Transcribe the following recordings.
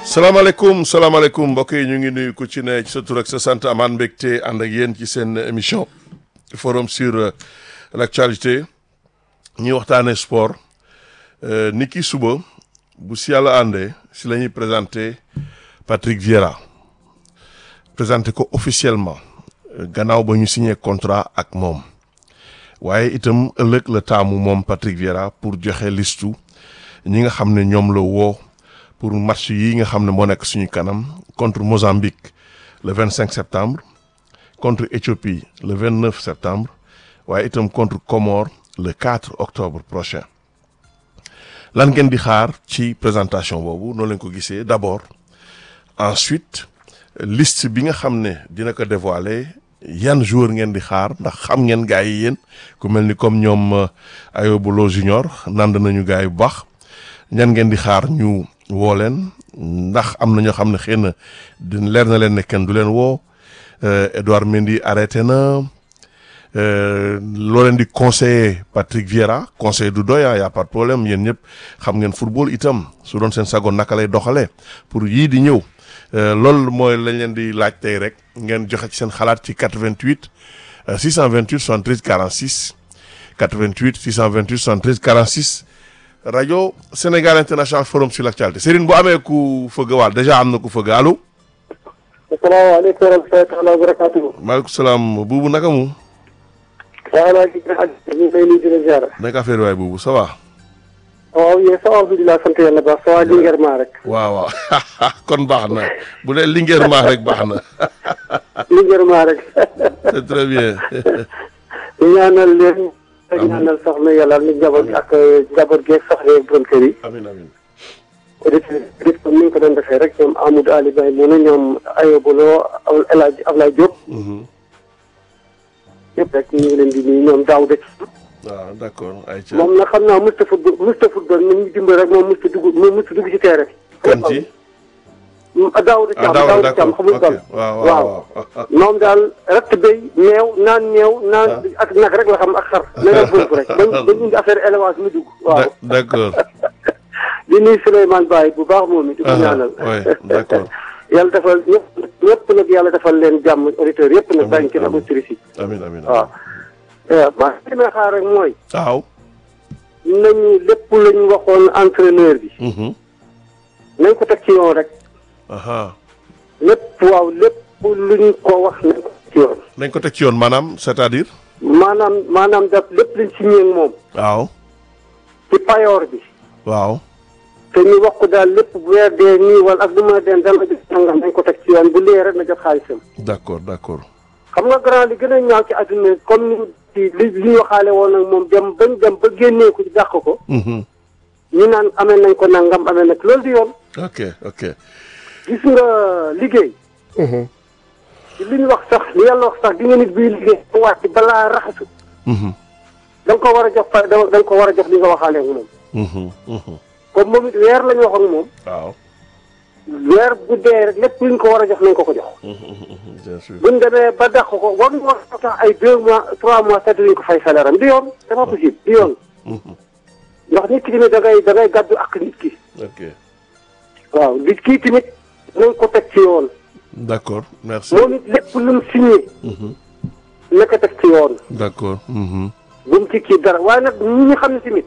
salaamaaleykum salaamaaleykum mbokk yi ñu ngi nuyu ku ci ne ci sa tur ak sa sant amaan mbégte ànd ak yéen ci seen émission forum sur euh, l'actualité ñuy waxtaanee sport euh, ni ki suba bu si yàlla àndee si la ñuy présenté Patrick Vieira présenté ko officiellement euh, gannaaw ba ñu signé contrat ak moom waaye itam ëllëg la taamu moom Patrick Vieira pour joxe listu ñi nga xam ne ñoom la woo pour match yi nga xam ne moo nekk suñu kanam contre Mozambique le 25 septembre contre Éthiopie le 29 septembre waaye itam contre Comores le 4 octobre prochain lan ngeen di xaar ci présentation boobu noonu lañ ko gisee d'abord ensuite liste bi nga xam ne dina ko dévoiler yan joueur ngeen di xaar ndax xam ngeen gars yi yéen ku mel ni comme ñoom Ayobo Lo Junior nand nañu gars yi bu baax ñan ngeen di xaar ñu woo leen ndax am na ñoo xam ne xëy na di leer na leen ne kenn du leen woo Edouard Mendy arrêté na loo leen di conseiller Patrick Vieira conseil du doy y a pas de problème yéen ñëpp xam ngeen football itam su doon seen sago naka lay doxalee pour yii di ñëw loolu mooy lañ leen di laaj tey rek ngeen joxe ci seen xalaat ci 88 628 73 46 88 628 73 46 rajo Sénégal International Forum sur l'actualité Serigne bu amee ku fëgg waal déjà am na ku fëgg allo. asalaamaaleykum wa rahmatulah wa barakatuh. maaleykum salaam buubu naka mu. waaw maa ngi ñu ngi lay nuyu di la ziar. naka affaire waay buubu ça va. waaw yéen ça va alhamdulilah sant yàlla baax ça va Linguère maa rek. waaw waaw kon baax na bu dee Linguère maa rek baax na. Linguère maa rek. c'est très bien. ñu ñaanal leen. amiin ñaanal soxna yàlla ni njaboot ak njaboot geeg soxna yeeg borom kër yi. amiin amiin. auditeurs yi comme ni ñu ko doon defee rek ñoom Amadou Ali Baye mu ne ñoom Ayoba Lo El Hadj Ablaye Diop. yëpp rek ñu ngi leen di nuyu ñoom Daouda waaw d'accord ayca. moom nag xam naa musta football musta football ni ñu dimbali rek moom musta dugg moom musta dugg ci terrain. kan ci. Daouda ah Thiam Daouda Daouda d'accord Thiam xamul ok dal waaw waaw waaw. moom daal rett béy meew naan meew naan ak nag rek la xam ak xar na nga bëgg rek bañ bañ indi affaire élevage mu dugg waaw d'accord. di nuyu Souleymane Baye bu baax moom it di ko ñaanal oui d'accord. yàlla defal ñëpp ñëpp nag yàlla defal leen jàmm auditeurs yëpp nag bàyyi ci auditrices yi amiin amiin. waaw maa li may xaar rek mooy waaw. nañu lépp la ñu waxoon entraîneur bi nañ ko teg ci yoon rek aha lépp waaw lépp luñ ko wax nañ ko teg ci yoon nañ ko teg ci yoon maanaam c'est-à-dire. maanaam maanaam daf lépp liñ signé ak moom waaw. ci payoor bi waaw. te ñu wax ko daal lépp bu weer dee nii wala ak bu ma dee dama jot sangam nañ ko teg ci yoon bu lee rek na jot xaalisam d'accord d'accord. xam nga grand li gën a ñaaw ci àdduna comme ni ci li li ñu waxaale woon nag moom dem bañ dem ba génnee ko ci dàq ko Mhm. ñu naan amee nañ ko nangam amee nag loolu di yoon ok ok. gis nga liggéey ci li ñu wax sax li yàlla wax sax di nga nit biy liggéey ba wàcc balaa raxasu Mhm. da nga ko war a jox fa da nga ko war a jox li nga waxaale ak moom Mhm. Mhm. comme moom it weer la ñu wax ak moom waaw. weer bu dee rek lépp lu ñu ko war a jox nañ ko ko jox Mhm. Mhm. bien sûr. buñ demee ba dàq ko war ñu war a tax ay deux mois trois mois sax dinañ ko fay salaire am di yoon c'est pas possible di yoon Mhm. ndax nit ki tamit da ngay da ngay gàddu ak nit ki ok waaw nit kii tamit nañ ko teg ci yoon d'accord merci. moom it lépp lu mu signé Mhm. na ko teg ci yoon d'accord. Mhm. bu mu ci kii dara waaye nag ñi ñu xam ne tamit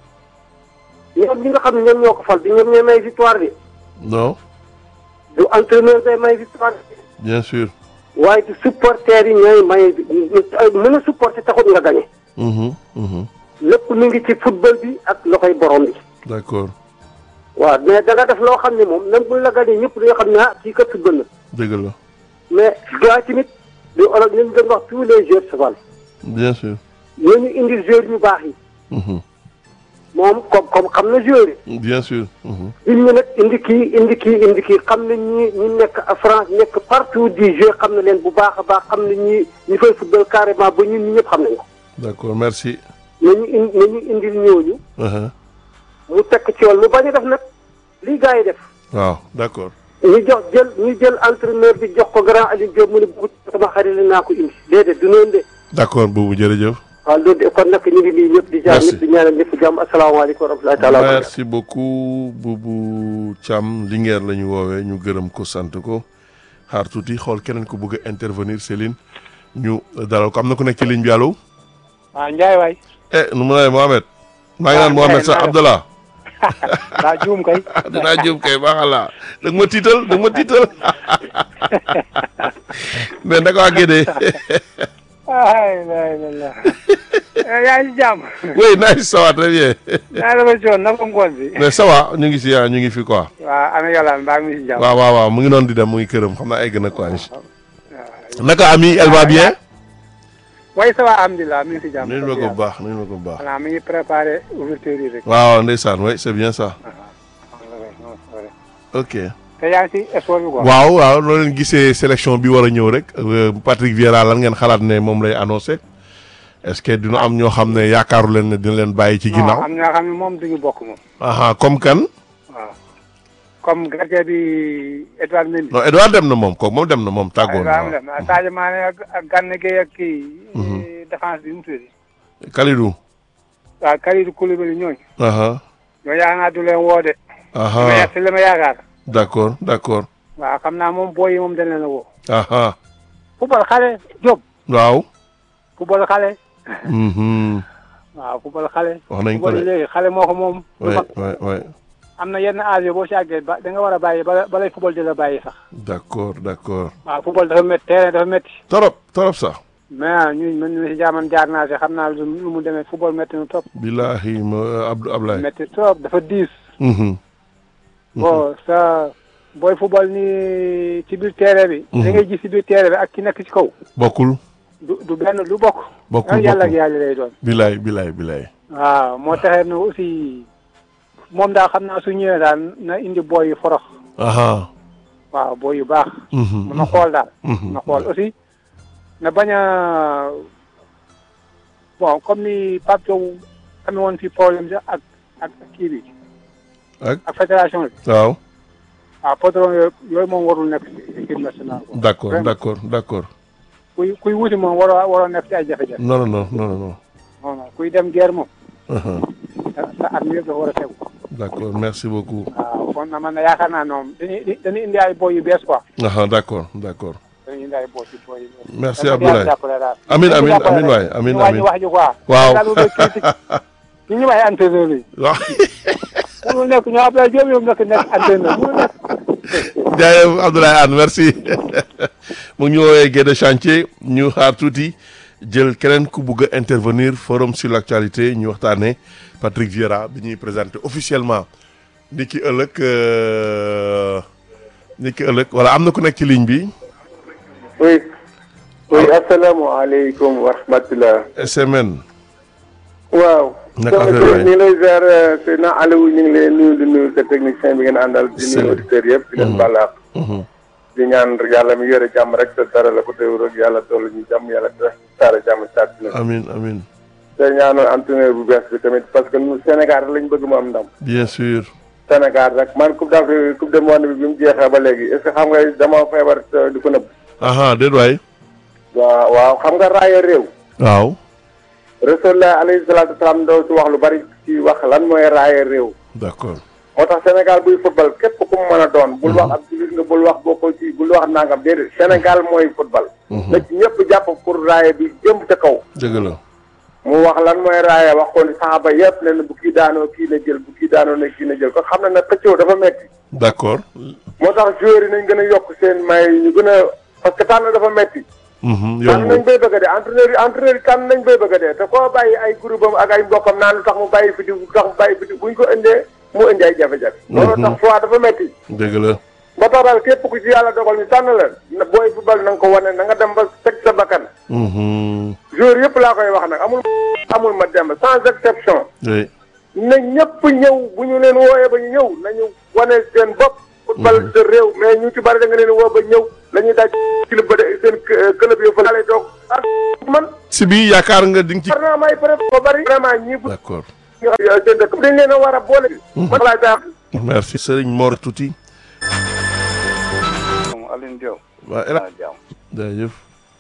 ñoom ñi nga xam ne ñoom ñoo ko fal bi ñoom ñooy may victoire bi non du entraîneur day may victoire bi bien sûr. waaye du supporter yi ñooy may mën a supporter taxut nga gagné Mhm. Mhm. lépp mi ngi ci football bi ak loxoy borom bi d'accord waaw mais da nga def loo xam ne moom même bu la gagné ñëpp dañoo xam ne ah kii kat football na dëgg la mais gars tamit li olof ñu doon wax tous les joueurs se valent bien sûr. ñooñu indil joueurs yu baax yi Mhm. moom comme comme xam na joueurs yi bien sûr. Mhm. il ñu nag indi kii indi kii indi kii xam na ñi ñi nekk à France nekk partout di jouer xam na leen bu baax a baax xam na ñi ñi fay football carrément ba ñun ñi ñëpp xam nañ ko d'accord merci. nañu in nañu indil ñooñu Uh-huh. mu tekk ci yoon mu bañ a def nag lii gars yi def waaw d'accord. ñu jox jël ñu jël entraîneur bi jox ko grand Aliou Diop mu ne bu sama xarit la naa ko indi déedéet du noonu de d'accord boobu jërëjëf. waaw loolu kon nag ñu ngi nii ñëpp di jaar Merci. ñëpp di ñaanal ñëpp jàmm asalaamaaleykum wa rahmatulahi taala wa barakatuh. merci beaucoup Boubou Thiam Linguère la ñu woowee ñu gërëm ko sant ko xaar tuuti xool keneen ko bëgg a intervenir Céline ñu dalal ko am na ku nekk ci ligne bi allo. waaw Ndiaye waay eh nu mu lay Mohamed. maa ngi naan Ah, Mohamed Ndiaye, sax naa def. Abdallah. daa juum kay dinaa jëm kay baaxala da nga ma tiital da nga ma tiital mais naka waa Gédé ay la la la yaa ngi ci jàmm oui nice ça va très bien yaa dafa coon na ko ngoon bi mais ça va ñu ngi si ah ñu ngi fi quoi waaw ana yàlla mbaa mi ci jàmm waaw waaw waaw mu ngi noonu di dem mu ngi këram xam naa egg na quoi naka ami elle va bien way ça va alhamdulilah mi ngi ci jàmm nuyu ma ko bu baax nuyu ma ko bu baax voilà mi ngi préparé ouverture yi rek waaw ndeysaan oui c'est bien ça ok te yaa ngi ci sport bi quoi waaw waaw loo leen gisee sélection bi war a ñëw rek euh, Patrick Vieira lan ngeen xalaat ne moom lay annoncé est-ce que dina am ñoo xam ne yaakaaru leen ne dina leen bàyyi ci non ginnaaw am ñoo xam ne moom duñu bokk moom aha comme kan waaw comme gardien bi Edouard Mendy non Edouard dem na moom kooku moom dem na moom tàggoo na Edouard dem waaw. Sadio Mané ak ak Gana Gueye ak kii défense bi mu tudd Kalidou waaw Kalidou Koulibaly ñooñu aha ñoo yaakaar naa du leen woo de aha mais si la ma yaakaar d'accord d'accord waaw xam naa moom booy yi moom dañ leen a woo. aha football xale Diop. waaw football xale. mhm waaw football xale. wax nañ ko football de léegi xale moo ko moom. du ouais mag ouais ouais am na yenn âge boo si àggee ba da nga war a bàyyi bala balay football di la bàyyi sax. d'accord d'accord waaw football dafa métti terrain dafa métti. torop torop sax mais ñun man mii si jaaman jaar naa si xam naa lu lu mu demee football métti na trop. billahi ma Abdou Ablaye métti trop dafa diis. mhm bon sa booy football nii ci biir terrain bi. da ngay gis ci biir terrain bi ak ki nekk ci kaw. bokkul du du benn du bokk. bokkul yàlla ak bokkul yàlla lay doon. billaay billaay billaay waaw moo taxee ne aussi moom daal xam naa su ñëwee daal na indi booy yu forox aha waaw booy yu baax mhm mun na xool daal mhm na xool aussi na bañ a bon comme ni Pape Thiaw amee woon fi problème sax ak ak kii bi ak ak fédération bi waaw waaw patron yooyu yooyu moom warul nekk ci équipe nationale quoi d'accord Vraiment. d'accord d'accord kuy kuy wuti moom waroo waroo nekk ci ay jafe-jafe non non non non non non non kuy dem guerre moom aha sa sa at mi yëpp dafa war a tegu d'accord merci beaucoup waaw kon na man yaakaar naa ñoom dañuy dañuy indi ay booy yu bees quoi aha d'accord d'accord dañuy indi ay booy yu booy yu bees merci Yàlla Abdoulaye jàppale daal. amin Dañu amin jàppale amin rek. waay amin ñu wàññi amin wax ji quoi. waaw daal lu koy critique ñu ñu bàyyi entraîneur yi. waaw mënul nekk ñoo Abdoulaye Diop yow nekk nekk entraîneur mënul nekk. jaajëf Abdoulaye Anne merci mu ngi ñu woowee Guédé chantier ñu xaar tuuti jël keneen ku bugg a intervenir forum sur l'actualité ñu waxtaanee Patrick Vieira bi ñuy présenté officiellement ni ki ëllëg euh, ni ki ëllëg voilà am na ku nekk ci ligne bi oui oui asalaamaaleykum wa rahmatulah. SMN waaw. Naka soxna affaire si ñu ngi lay ziar Seydina Aliou ñu ngi lay nuyu di nuyu sa technicien bi ngeen àndal di Sëñ bi. nuyu auditeurs yëpp di leen bàllaaq di ñaan yàlla mi yore jàmm rek te dara la ko teew rek yàlla toll ñu jàmm yàlla te taara jàmm ci àddina amin amin te ñaanal entraîneur bu bees bi tamit parce que ñun Sénégal rek lañ bëgg mu am ndam. bien sûr Sénégal rek man coupe d'Afrique coupe du monde bi bi mu jeexee ba léegi est ce que xam nga dama feebar te di ko nëbb. aha déet waay waaw waaw xam nga raaya réew. waaw Rasulullah alayhi salaatu wasalaam doo ci wax lu bari ci wax lan mooy raaya réew. d'accord moo tax Sénégal buy football képp ku mu mën a doon. bul wax ab jullit nga bul wax bokkoo ci bul wax nangam déedéet Sénégal mooy football. na ci ñëpp jàpp pour raaya bi jëm ca kaw. dëgg la mu wax lan mooy raaya wax ko ni saxaaba yëpp ne na bu kii daanoo kii na jël bu kii daanoo ne kii na jël ko xam na ne xëccoo dafa metti d'accord moo tax joueurs yi nañ gën a yokk seen may ñu gën a parce que tànn dafa metti mhm tànn nañ yombul bay bëgg a dee entraîneur yi entraîneur yi tànn nañ bay bëgg a dee te koo bàyyi ay groupe am ak ay mbokkam naan lu tax mu bàyyi fi di lu tax mu bàyyi fi di buñ ko indee mu indi ay jafe-jafe loolu tax choix dafa metti dëgg la ba tax daal képp ku ci yàlla dogal ñu tànn la na booy football na nga ko wane na nga dem ba teg sa bakkan mhm joueur yëpp laa koy wax nag amul amul ma dem sans exception oui na ñëpp ñëw bu ñu leen wooyee ba ñu ñëw nañu wane seen bopp football sa réew mais ñu ci bari da nga leen woo ba ñëw la ñuy daj club ba de seen club yo fa lay toog ah man si bi yaakaar nga di nga ci war naa may peut ko bari vraiment ñii bu d'accord ñu xam seen dëkk dañ leen a war a boole man laay baax merci Serigne Mor Tuuti Alioune Diop waa El ah jàmm jaajëf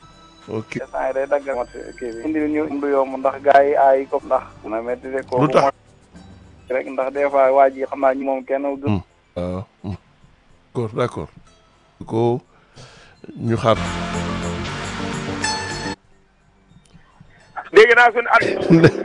ok instant yi day dagg mat kii bi indi ñu du yomb ndax gars yi aay ko ndax na métti de ko lu tax rek ndax des fois waa ji xam naa ñi moom kenn du waaw d'accord d'accord ko ñu xaar dégg naa suñu at